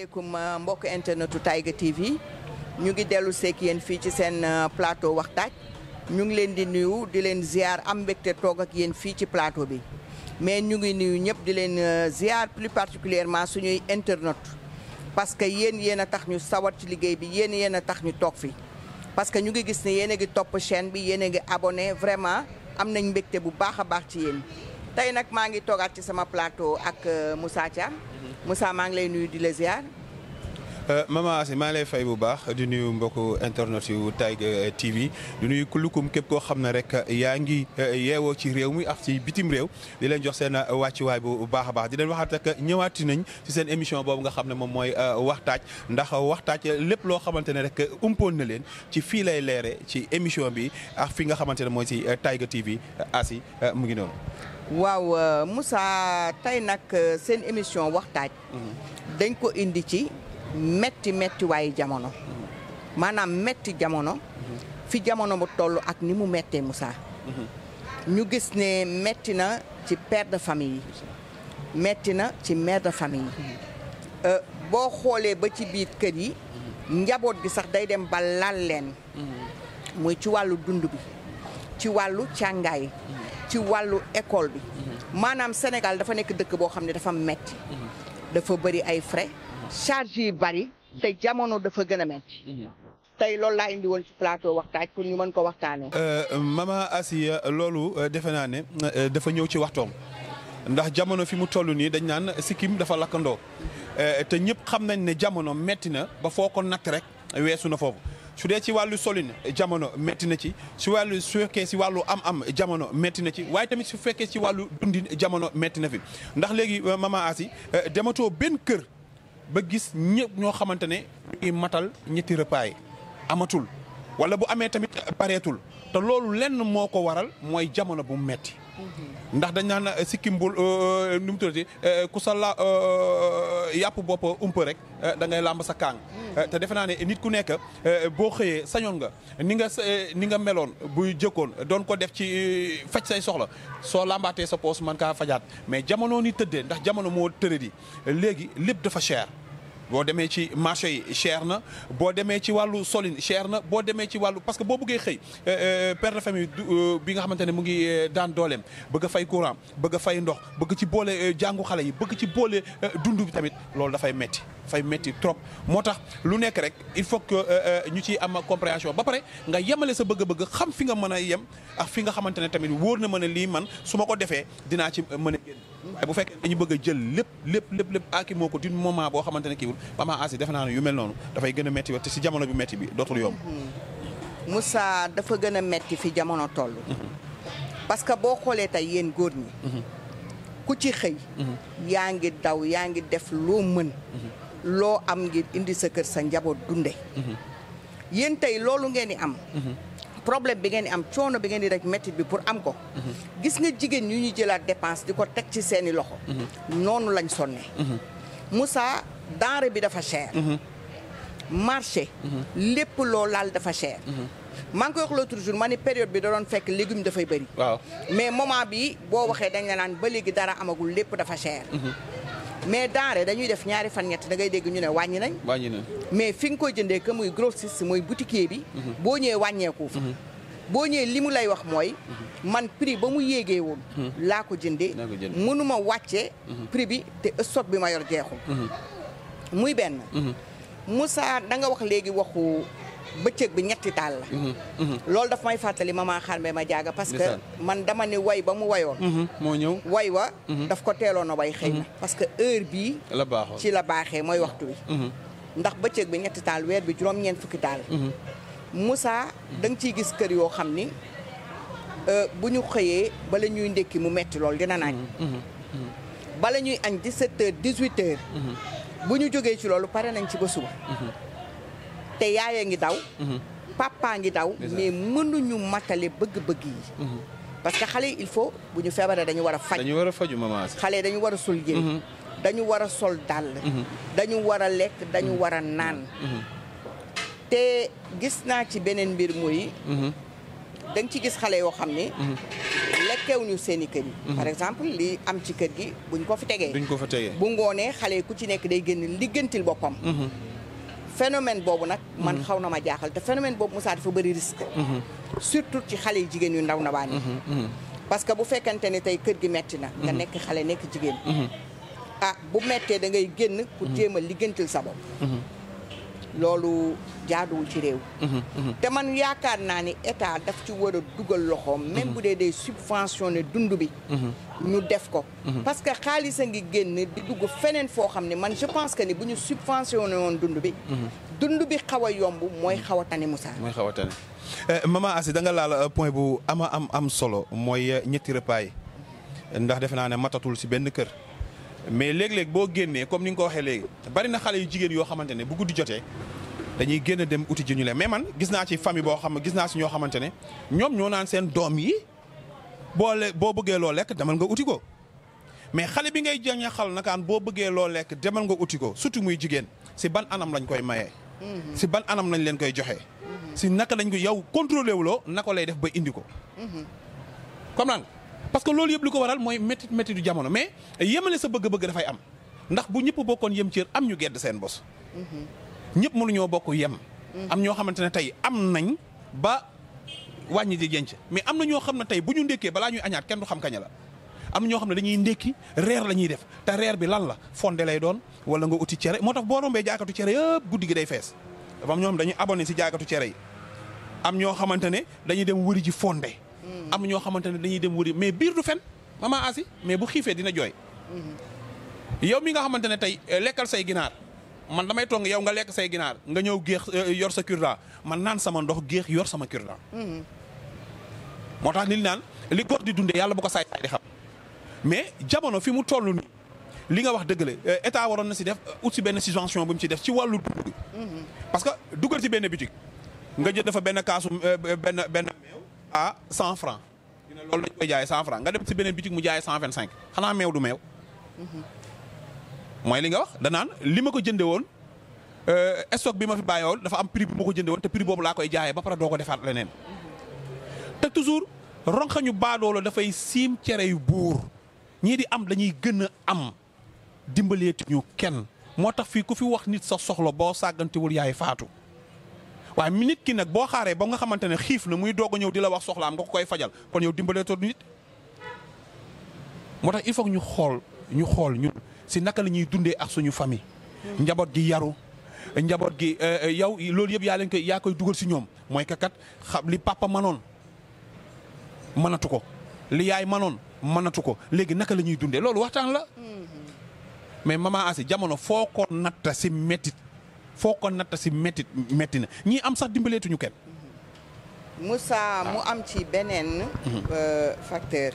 asalaamaaleykum mbokk internetu Taiga TV ñu ngi dellu seek yéen fii ci seen plateau waxtaaj ñu ngi leen di nuyu di leen ziar am mbégte toog ak yéen fii ci plateau bi mais ñu ngi nuyu ñëpp di leen ziar plus particulièrement suñuy internet parce que yéen yéen a tax ñu sawar ci liggéey bi yéen yéen a tax ñu toog fi parce que ñu ngi gis ne yéen a ngi topp chaîne bi yéen a ngi abonné vraiment am nañ mbégte bu baax a baax ci yéen tey nag maa ngi toogaat ci sama plateau ak Moussa Thiam Moussa maa ngi lay nuyu di la ziar. Mama Asi maa ngi lay fay bu baax di nuyu mbokku internet yu Taiga TV di nuyu kullukum képp koo xam ne rek yaa ngi yeewoo ci réew mi ak ci bitim réew di leen jox seen wàccuwaay bu baax a baax di leen waxaat ak ñëwaati nañ ci seen émission boobu nga xam ne moom mooy waxtaaj ndax waxtaaj lépp loo xamante ne rek umpoon na leen ci fii lay leere ci émission bi ak fi nga xamante ne mooy ci Taiga TV Asi mu ngi noonu. waaw Moussa tey nag seen émission waxtaaj dañ ko indi ci metti metti waayu jamono maanaam metti jamono fi jamono bu toll ak ni mu mettee Moussa ñu gis ne metti na ci père de famille yi metti na ci mère de famille yi boo xoolee ba ci biir kër yi njaboot gi sax day dem ba lal leen muy ci wàllu dund bi ci wàllu càngaay ci wàllu école bi maanaam Sénégal dafa nekk dëkk boo xam ne dafa metti dafa bëri ay frais charge yi bari te jamono dafa gën a metti tey loolu laa indi woon ci plateau waxtaaj pour ñu mën ko waxtaanee. Mama Asiya loolu defe naa ne dafa ñëw ci waxtoom ndax jamono fi mu toll nii dañ naan sikkim dafa lakkandoo te ñëpp xam nañ ne jamono metti na ba foo ko natt rek weesu na foofu. su dee ci wàllu solin jamono métti na ci su wàllu su fekkee si wàllu am-am jamono métti na ci waaye tamit su fekkee ci wàllu dundin jamono métti na fi ndax léegi Mama Asi dematoo benn kër ba gis ñëpp ñoo xamante ne ñuy matal ñetti repas yi amatul wala bu amee tamit pareetul te loolu lenn moo ko waral mooy jamono bu metti ndax dañ naan sikkim bul nu mu tuddati ku sa la yàpp bopp ump rek da ngay làmb sa kaang te defe naa ne nit ku nekk boo xëyee sañoon nga ni nga ni nga meloon buy jëkkoon doon ko def ci faj say soxla soo làmbaatee sa poos man kaa fajaat mais jamono ni tëddee ndax jamono moo tëradi léegi lépp dafa cher boo demee ci marché yi cher na boo demee ci wàllu solin cher na boo demee ci wàllu parce que boo bëggee xëy père de famille bi nga xamante ne mu ngi daan dooleem bëgg a fay courant bëgg a fay ndox bëgg ci boole jàngu xale yi bëgg ci boole dund bi tamit loolu dafay metti dafay metti trop moo tax lu nekk rek il faut que ñu ciy am compréhension ba pare nga yemale sa bëgg-bëgg xam fi nga mën a yem ak fi nga xamante ne tamit wóor na ma ne lii man su ma ko defee dinaa ci mën a génn waaye bu fekkee dañu bëgg a jël lépp lépp lépp lépp aaki moo ko d'une moment boo xamante ne kiiwul Mama Asi defe naa ne yu mel noonu dafay gën a metti te si jamono bi metti bi dootul yomb Moussa dafa gën a metti fi jamono toll parce que boo xoolee tey yéen góor ñi ku ci xëy yaa ngi daw yaa ngi def loo mën loo am ngir indi sa kër sa njaboot dunde yéen tey loolu ngeen di am problème bi ngeen di am coono bi ngeen di rek métti bi pour am ko gis nga jigéen ñu ñu jëlaat dépense di ko teg ci seeni loxo noonu lañ sonne Moussa denrée bi dafa cher marché lépp loo laal dafa cher maa ngi koy wax l'autre jour ma ni période bi da doon fekk légume dafay bëri waaw mais moment bi boo waxee dañ la naan ba léegi dara amagul lépp dafa cher mais denrée dañuy def ñaari fan ñett da ngay dégg ñu ne wàññi nañ wàññi na mais fi nga koy jëndee que muy grossiste mooy boutiquier bi boo ñëwee wàññeeku fa boo ñëwee li mu lay wax mooy man prix ba mu yéegee woon laa ko jëndee Laa ko jëndee. mënuma wàccee prix bi te stock bi ma yor jeexul muy benn Moussa da nga wax léegi waxu bëccëg bi ñetti taal la loolu daf may fàttali maman xarmbe ma jaaga parce que Ndeysaan. man dama ni way ba mu wayoon moo ñëw way wa daf ko teeloon a way xëy na parce que heure bii la baaxoon ci la baaxee mooy waxtu wi ndax bëccëg bi ñetti taal weer bi juróom-ñeent fukki taal Moussa da nga ciy gis kër yoo xam ni euh, bu ñu xëyee bala ñuy ndékki mu metti lool dina naaj bala ñuy añ 17 heures 18 heures bu ñu jógee ci loolu pare nañ ci ba suba te yaaya ngi daw papa ngi daw Ndeysaan. mais mënuñu matale bëgg-bëgg yi parce que xale yi il faut bu ñu feebaree dañu war a faj dañu war a faju Mama Asi xale yi dañu war a sol yére dañu war a sol dàll dañu war a lekk dañu war a naan te gis naa ci beneen mbir muy da nga ci gis xale yoo xam ni lekkewuñu seen i kër yi par exemple li am ci kër gi buñ ko fi tegee duñ ko fa tegee. bu ngoonee xale yi ku ci nekk day génn liggantil boppam phénomène boobu nag man xaw na ma jaaxal te phénomène boobu Moussa dafa bëri risque surtout ci xale yu jigéen yu ndaw na baan yi parce que bu fekkente ni tey kër gi metti na nga nekk xale nekk jigéen ah bu mettee da ngay génn pour jéem a liggantil sa bopp loolu jaaduwul ci réew te man yaakaar naa ni état daf ci war a dugal loxoom même bu dee day subventionné dund bi ñu def ko parce que xaalis a ngi génn di dugg feneen foo xam ne man je pense que ni bu ñu subventionné woon dund bi dund bi xaw a yomb mooy xaw a tane Moussa mooy xaw a tane maman Asi da nga laal point bu ama am am solo mooy ñetti repas yi ndax defe naa ne matatul si benn kër mais léeg-léeg boo génnee comme ni nga ko waxee léegi bari na xale yu jigéen yoo xamante ne bu guddi jotee dañuy génn dem uti ji ñu leen mais man gis naa ci famille boo xam gis naa si ñoo xamante ne ñoom ñoo naan seen doom yi boo le boo bëggee loo lekk demal nga uti ko mais xale bi ngay jàng xal nakaan boo bëggee loo lekk demal nga uti ko surtout muy jigéen si ban anam lañ koy mayee. si ban anam lañ leen koy joxe. si naka lañ ko yow contrôlé wuloo naka lay def ba indi ko. comme naan parce que loolu yëpp li ko waral mooy métti métti du jamono mais yemale sa bëgg-bëgg dafay am ndax bu ñëpp bokkoon yem cër am ñu gedd seen bos. ñëpp mënuñoo bokk yem. am ñoo xamante ne tey am nañ ba wàññi di jenc mais am na ñoo xam ne tey bu ñu ndékkee balaa ñuy añaat kenn du xam kaña la. am na ñoo xam ne dañuy ndékki reer la ñuy def te reer bi lan la fonde lay doon wala nga uti cere moo tax boo rombee jaakatu cere yëpp guddi gi day fees dafa am ñoo xam dañuy abonné si jaakatu cere yi am ñoo xamante ne dañuy dem wëri ji fonde am ñoo xamante ne dañuy dem wëri mais biir du fen mama asi mais bu xiifee dina jooy yow mi nga xamante ne tey lekkal say ginaar man damay toog yow nga lekk say ginaar nga ñëw géex yor sa cure man naan sama ndox géex yor sama cure moo tax li naan li góor di dundee yàlla bu ko saay saay di xam mais jamono fi mu toll nii li nga wax dëgg la état waroon na si def ut si benn subvention bu mu ci def ci wàllu dund parce que dugal ci benn boutique nga jël dafa benn kaasu benn benn meew à cent franc ñu ne loolu lañ koy jaayee cent franc nga dem si beneen boutique mu jaayee cent vingt cinq xanaa meew du meew mooy li nga wax danaan li ma ko jënde woon stock bi ma fi bàyyi woon dafa am prix bu ma ko jënde woon te prix boobu laa koy jaayee ba pare doo ko defaat leneen te toujours ronxañu baadoolo dafay siim cere yu buur ñii di am dañuy gën a am dimbaleeti ñu kenn moo tax fii ku fi wax nit sa soxla boo sàggantewul yaay faatu waaye mi nit ki nag boo xaaree ba nga xamante ne xiif na muy doog a ñëw di la wax soxlaam nga ko koy fajal kon yow dimbaleetoo nit moo tax il faut que ñu xool ñu xool ñun si naka la ñuy dundee ak suñu famille njaboot gi yaru njaboot gi yow loolu yëpp yaa leen koy yaa koy dugal si ñoom mooy kakat xam li papa manoon mënatu ko li yaay manoon mënatu ko léegi naka la ñuy dundee loolu waxtaan la mais maman Asi jamono foo ko natta si méttit foo ko natta si méttit métti na ñii am sax dimbaleetuñu kenn. Moussa mu am ci beneen facteur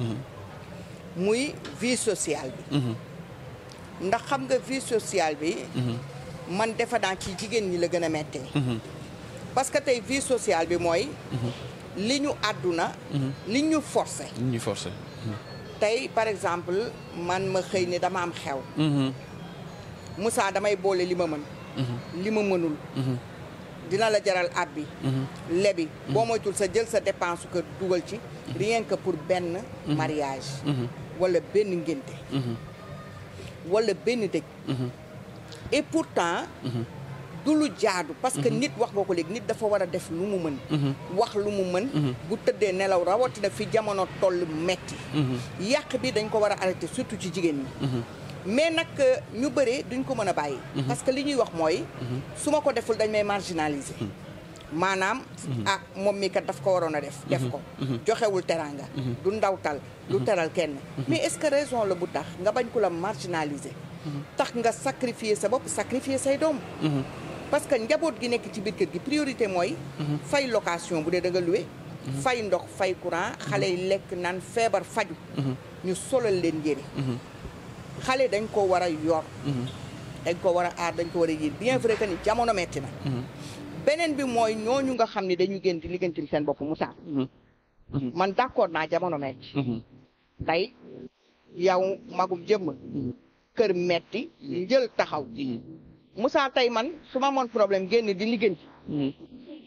muy vie sociale bi ndax xam nga vie sociale bi man defe naa ci jigéen ñi la gën a méttee parce que tey vie sociale bi mooy li ñu àdduna li ñu forcé li ñu forcé tey par exemple man ma xëy ni dama am xew Moussa damay boole li ma mën li ma mënul dina la jaral ab bi lebi boo moytul sa jël sa dépense kër dugal ci rien que pour benn mariage wala benn ngénte wala benn dëj et pourtant du lu jaadu parce que nit wax nga ko léegi nit dafa war a def lu mu mën wax lu mu mën bu tëddee nelaw rawatina fi jamono toll metti yàq bi dañ ko war a arrêter surtout ci jigéen ñi mais nag ñu bëree duñ ko mën a bàyyi parce que li ñuy wax mooy su ma ko deful dañ may marginaliser maanaam ah moom mi kat daf ko waroon a def def ko joxewul teranga du ndawtal du teral kenn mais est-ce que raison la bu tax nga bañ ko la marginaliser tax nga sacrifier sa bopp sacrifier say doom parce que njaboot gi nekk ci biir kër gi priorité mooy fay location bu dee da nga loué fay ndox fay courant xale yi lekk naan feebar faju ñu solal leen yére xale dañ ko war a yor dañ ko war a aar dañ ko war a yéen bien vrai que ni jamono metti na beneen bi mooy ñooñu nga xam ne dañu gën di liggantil seen bopp Moussa man d'accord naa jamono metti tey yow magum jëmm kër metti njël taxaw Moussa tey man su ma amoon problème génn di ligganti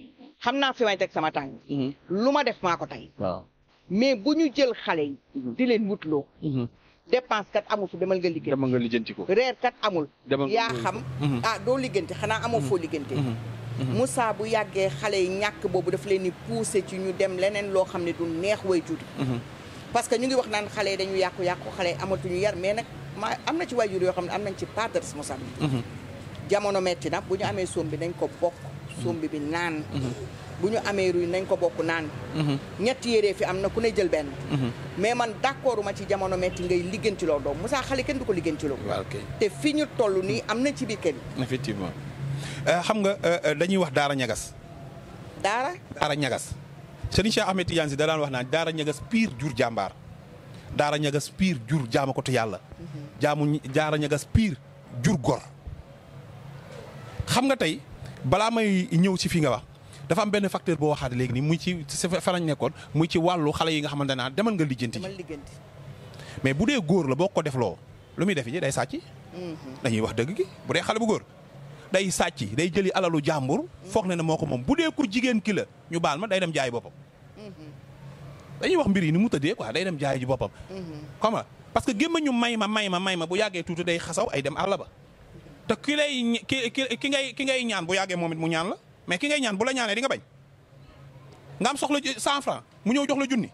xam naa fi may teg sama tànk lu ma def maa ko tey waaw mais bu ñu jël xale yi di leen wutloo dépense kat amul fu demal nga liggéey dama nga lijjanti ko reer kat amul Demal nga yaa liggéey xam Mhm. ah doo liggante xanaa amoo foo liggante Moussa bu yàggee xale yi ñàkk boobu daf leen di pousser ci ñu dem leneen loo xam ne du neex way tuuti parce que ñu ngi wax naan xale yi dañu yàqu-yàqu xale yi amatuñu yar mais nag ma am na ci waajur yoo xam ne am nañ ci part de responsabilité jamono metti na bu ñu amee sombi nañ ko bokk sombi bi naan bu ñu amee ruy nañ ko bokk naan ñetti yéree fi am na ku ne jël benn mais man d'accord ma ci jamono metti ngay liggantiloo doom Moussa xale kenn du ko liggantiloo waaw kay te fi ñu toll nii am na ci biir kër yi effectivement Euh, xam nga euh, euh, dañuy wax daara ñagas daara daara ñagas Serigne Cheikh Ahmed Tidiane si da daan wax naan daara ñagas piir jur jàmbaar daara ñagas piir jur jaama ko te yàlla jaamu ñi- daara ñagas piir jur gor xam nga tey balaa may ñëw si fi nga wax dafa am benn facteur boo waxaat léegi nii muy ci sa fa lañ nekkoon muy ci wàllu xale yi nga xamante ne demal nga lijjanti dama ligganti mais bu dee góor la boo ko defloo lu muy def ji day sàcc dañuy wax dëgg gi bu dee xale bu góor day sàcc day jëli alalu jàmbur foog ne ne moo ko moom bu dee ku jigéen ki la ñu baal ma day dem jaay boppam dañuy wax mbir yi ni mu tëddee quoi day dem jaay ji boppam xam nga parce que gémma ñu may ma may ma may ma bu yàggee tuuti day xasaw ay dem àll ba te ki lay ñi- ki ki ki ngay ki ngay ñaan bu yàggee moom it mu ñaan la mais ki ngay ñaan bu la ñaanee di nga bañ nga am soxla ji cent franc mu ñëw jox la junni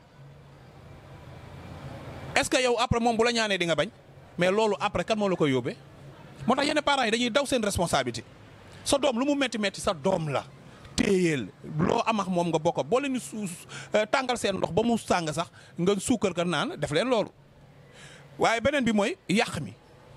est-ce que yow après moom bu la ñaanee di nga bañ mais loolu après kan moo la koy yóbbee moo tax yenn parents yi dañuy daw seen responsabilité sa doom lu mu metti metti sa doom la téyeel loo am ak moom nga bokk boo leen di su tàngal seen ndox ba mu sàng sax nga suukar ka naan def leen loolu waaye beneen bi mooy yàq mi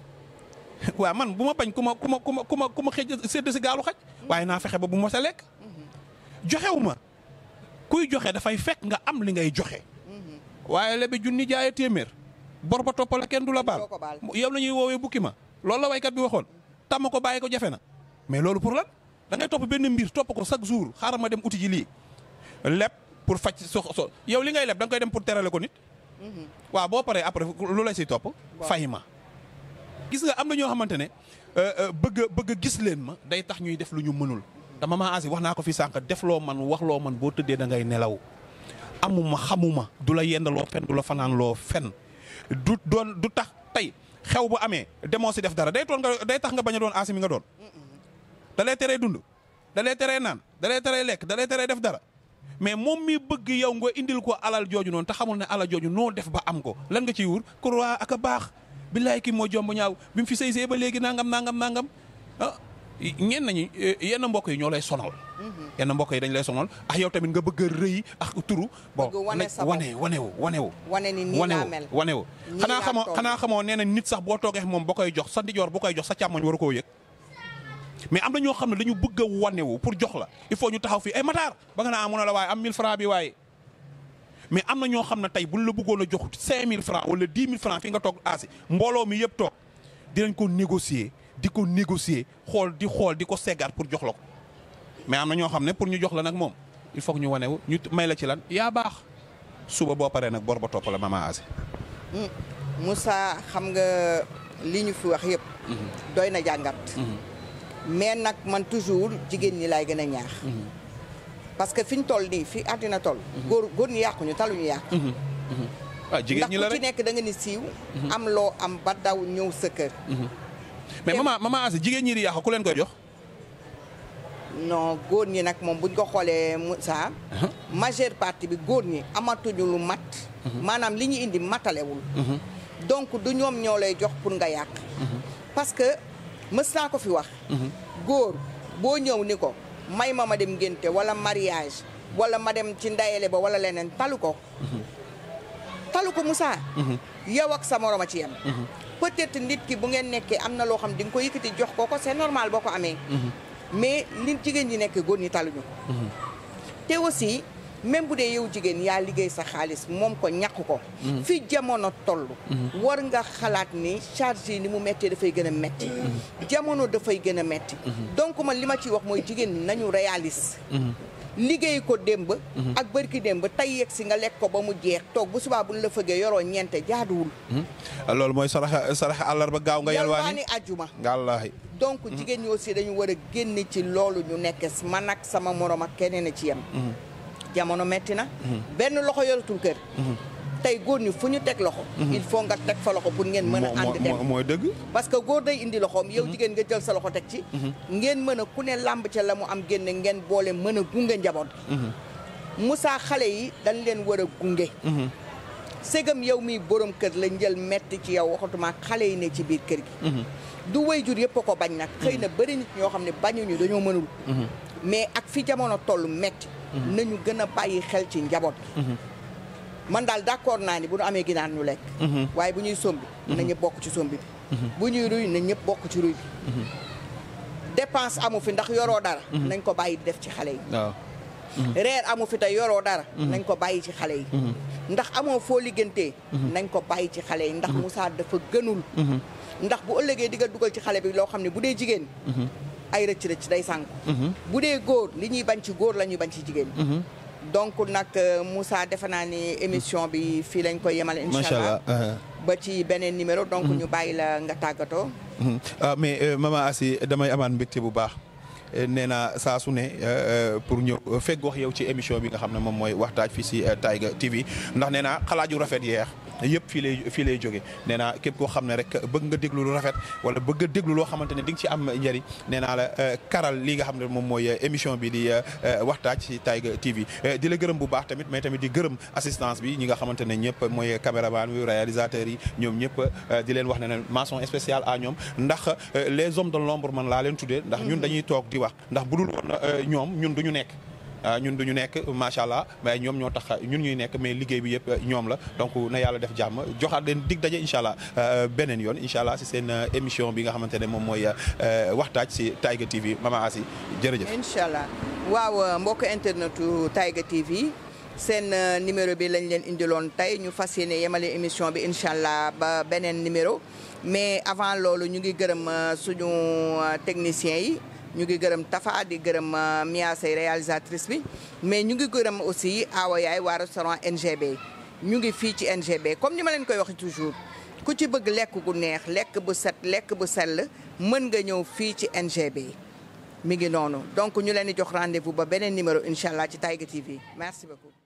waaw man bu ma bañ ku ma ku ma ku ma ku ma ku ma xëj sédd si gaalu xaj waaye naa fexe ba bu ma sa lekk joxewu ma kuy joxe dafay fekk nga am li ngay joxe waaye lebi junni jaaye téeméer bor ba toppale kenn du la baal doo ko baal. yow la ñuy woowee bukki ma loolu la waykat bi waxoon tàmm ko bàyyi ko jafe na mais loolu pour lan da ngay topp benn mbir topp ko chaque jour xaaral ma dem uti ji lii leb pour faj so so yow li ngay leb da nga koy dem pour terale ko nit waaw boo paree après lu la siy topp fay ma gis nga am na ñoo xamante ne euh, euh, bëgg a bëgg a gis leen ma day tax ñuy def lu ñu mënul dama maa asi wax naa ko fi sànq def loo man wax loo man boo tëddee da ngay nelaw amuma xamuma du la yendaloo fen du la fanaan loo fen du doon du tax tey xew bu amee demoo si def dara day toon nga day tax nga bañ a doon aasi mi nga doon da lay teree dund da lay teree naan da lay teree lekk da lay teree def dara mais moom mi bëgg yow nga indil ko alal jooju noonu te xamul ne alal jooju noo def ba am ko lan nga ciy wur kurwaa ak a baax billaay kii moo jomb ñaaw bi mu fi sëy sëy ba léegi nangam nangam nangam ah ñenn nañu yenn mbokk yi ñoo lay sonal yenn mbokk yi dañ lay sonal ah yow tamit nga bëgg a rëy ak turu bon Bëgg wane nag sa bopp. wane wanewu wanewu wane ni nii laa mel wanewu Nii xanaa laa xamoo toll. xanaa xamoo nee na nit sax boo toogee moom ba koy jox sa ndijoor bu koy jox sa càmmoñ waru koo yëg mais am na ñoo xam ne dañu bëgg a wanewu pour jox la il faut ñu taxaw fii ay mataar ba nga naa amun a la waaye am 1000 francs bi waaye mais am na ñoo xam ne tey buñ la bëggoon a jox 5000 francs wala 10 000 francs fi nga toog aasi mbooloo mi yëpp toog dinañ ko négocier di ko négocier xool di xool di ko seggaat pour jox la ko mais am na ñoo xam ne pour ñu jox la nag moom il faut que ñu wanewu ñu may la ci lan yaa baax suba boo paree nag bor ba topp la mama aasi Moussa xam nga li ñu fi wax yëpp doy na jàngat mais nag man toujours jigéen ñi laay gën a ñaax parce que fi ñu toll nii fi àddina toll góor góor ñi yàquñu taluñu yàq ah jigéen ndax ñi la ku ci rek nekk da nga ni siiw am loo am ba daw ñëw sa kër mais mama mama aasi jigéen ñi di yàq ku leen koy jox non góor ñi nag moom buñ ko xoolee Moussa majeure partie bi góor ñi amatuñu lu mat maanaam li ñu indi matalewul donc du ñoom ñoo lay jox pour nga yàq parce que mës naa ko fi wax góor boo ñëw ni ko may ma ma dem ngénte wala mariage wala ma dem ci ndayele ba wala leneen talu ko talu ko Moussa yow ak sa morom a ci yem peut-être nit ki bu ngeen nekkee am na loo xam di nga ko yëkkati jox ko ko c'est normal boo ko amee mais li jigéen ñi nekk góor ñi taluñu ko te aussi même bu dee yow jigéen yaa liggéey sa xaalis moom ko ñàkk ko fi jamono toll war nga xalaat ni charge yi ni mu méttee dafay gën a metti jamono dafay gën a metti donc man li ma ciy wax mooy jigéen ñi nañu réaliste liggéey ko démb ak bërki démb tey yegg si nga lekk ko ba mu jeex toog bu subaa bu ñu la fëggee yoroo ñeente jaaduwul loolu mooy saraxa saraxa àllarba gaaw nga yalwaani yalwaani ajjuma wallaahi donc jigéen ñi aussi dañu war a génn ci loolu ñu nekk man ak sama morom ak keneen a ci yem jamono metti na benn loxo yoratul kër tey góor ñi fu ñu teg loxo il faut nga teg fa loxo pour ngeen mën a ànd dem mooy dëgg parce que góor day indi loxoom yow jigéen nga jël sa loxo teg ci ngeen mën a ku ne làmb ca la mu am génne ngeen boole mën a gunge njaboot Moussa xale yi dañ leen war a gunge ségam yow mi borom kër la njël metti ci yow waxatuma xale yi ne ci biir kër gi du wayjur yëpp a ko bañ nag xëy na bëri nit ñoo xam ne bañuñu dañoo mënul mais ak fi jamono toll metti nañu gën a bàyyi xel ci njaboot gi man daal d'accord naa ni bu ñu amee ginaar ñu lekk waaye bu ñuy sombi na ñëpp bokk ci sombi bi bu ñuy ruy na ñëpp bokk ci ruy bi dépense amu fi ndax yoroo dara nañ ko bàyyi def ci xale yi waaw reer amu fi te yoroo dara nañ ko bàyyi ci xale yi ndax amoo foo liggantee nañ ko bàyyi ci xale yi ndax Moussa dafa gënul ndax bu ëllëgee di nga dugal ci xale bi loo xam ne bu dee jigéen ay rëcc rëcc day sànku bu dee góor li ñuy bañ ci góor la ñuy bañ ci jigéen donc nag Moussa defe naa ni émission bi fii lañ koy yemal incha macha allah allah ba ci beneen numéro donc ñu bàyyi la nga tàggatoo ah mais maman Assi damay amaat mbégte bu baax nee naa saa su ne pour ñëw fekk wax yow ci émission bi nga xam ne moom mooy waxtaaj fii si Taiga TV ndax nee naa xalaat yu rafet yeex yëpp fii lay fii lay jóge nee naa képp koo xam ne rek bëgg nga déglu lu rafet wala bëgg a déglu loo xamante ne di nga ci am njëriñ nee naa la karal li nga xam ne moom mooy émission bi di waxtaaj si Taiga TV di la gërëm bu baax tamit mais tamit di gërëm assistance bi ñi nga xamante ne ñëpp mooy caméraman bi réalisateur yi ñoom ñëpp di leen wax ne ne mention spéciale à ñoom ndax les hommes de l'ombre man laa leen tuddee ndax ñun dañuy toog di wax ndax bu dul woon ñoom ñun duñu nekk ñun duñu nekk macha allah mais ñoom ñoo tax ñun ñuy nekk mais liggéey bi yëpp ñoom la donc na yàlla def jàmm joxaat leen dig daje incha allah beneen yoon incha allah si seen émission bi nga xamante ne moom mooy waxtaaj si Taiga TV Mama Assi jërëjëf. incha allah waaw mbokk internetu Taiga TV seen numéro bi lañ leen indiloon tey ñu fas yéene yemale émission bi incha allah ba beneen numéro mais avant loolu ñu ngi gërëm suñu techniciens yi. ñu ngi gërëm Tafa di gërëm Mia Sey réalisatrice bi mais ñu ngi gërëm aussi Awa Yaay waa restaurant NGB ñu ngi fii ci NGB comme ni ma leen koy waxee toujours ku ci bëgg lekk gu neex lekk bu set lekk bu sell mën nga ñëw fii ci NGB mi ngi noonu donc ñu leen di jox rendez-vous ba beneen numéro incha allah ci Taiga TV merci beaucoup.